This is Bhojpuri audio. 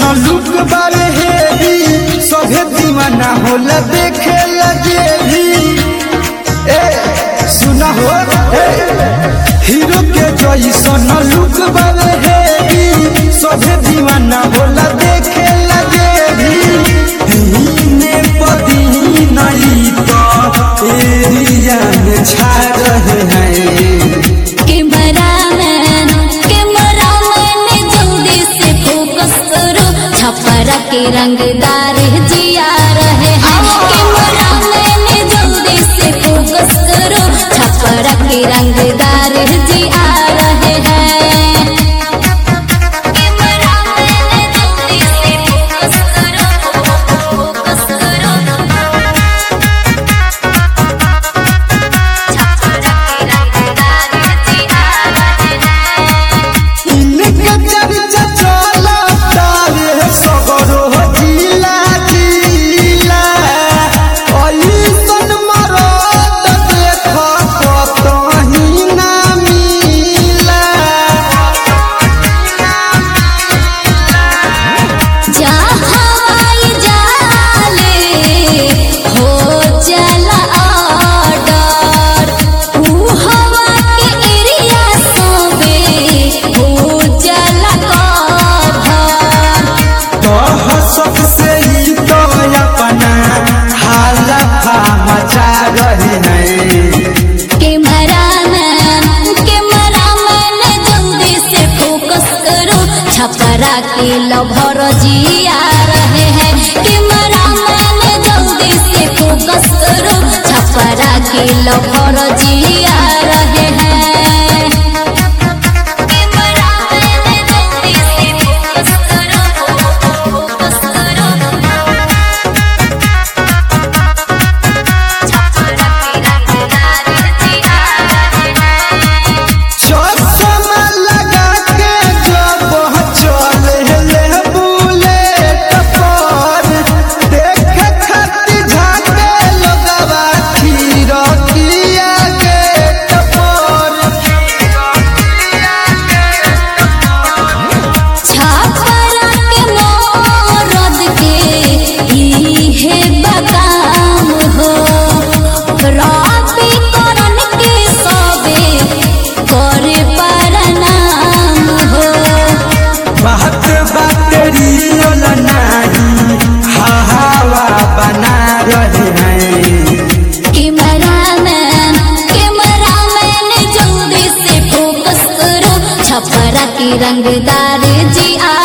लुक बारे हेवी सभे दीवाना होला देखे लगे भी ए सुना हो ए हीरो के जैसन लुक बारे हेवी सभे दीवाना होला देखे लगे भी हीने पदी नहीं तो एरिया में छा रहे हैं कैमरामैन कैमरामैन जल्दी से फोकस करो छपरा के रंगदार जिया रहे हैं कैमरामैन जल्दी से फोकस करो छपरा के रंगदार जिया रहे हैं कैमरामैन जल्दी से फोकस करो फोकस करो छपरा के रंगदार जिया रहे हैं इनके चर्चा चलता रे सगरो जिला जिला ऐसन मरद देख कतही ना मिला जहाँ जाले हो चला ऑर्डर ऊ हवा के एरिया सोबे हो चला कभर तह सबसे ही तो अपना हालफा मचा रहे हैं कैमरामैन कैमरामैन जल्दी से फोकस करो छपरा के लभर जिया रहे हैं कैमरामैन जल्दी से फोकस करो छपरा के लभर जिया रहे हैं कैमरामैन जल्दी से फोकस करो फोकस करो छपरा के रंगदार जिया रहे हैं चश्मा लगा के जब चले ले बुलेट पर देख खातिर झाके लगवा खीरकिया गेट पर छापरा के मोरद के इहे बदाम हो रबी करन के सबे करे परनाम हो बात बातेरी नहीं हवा बना रहे हैं कैमरामैन कैमरामैन जल्दी से फोकस करो छपरा की रंगदार जी आ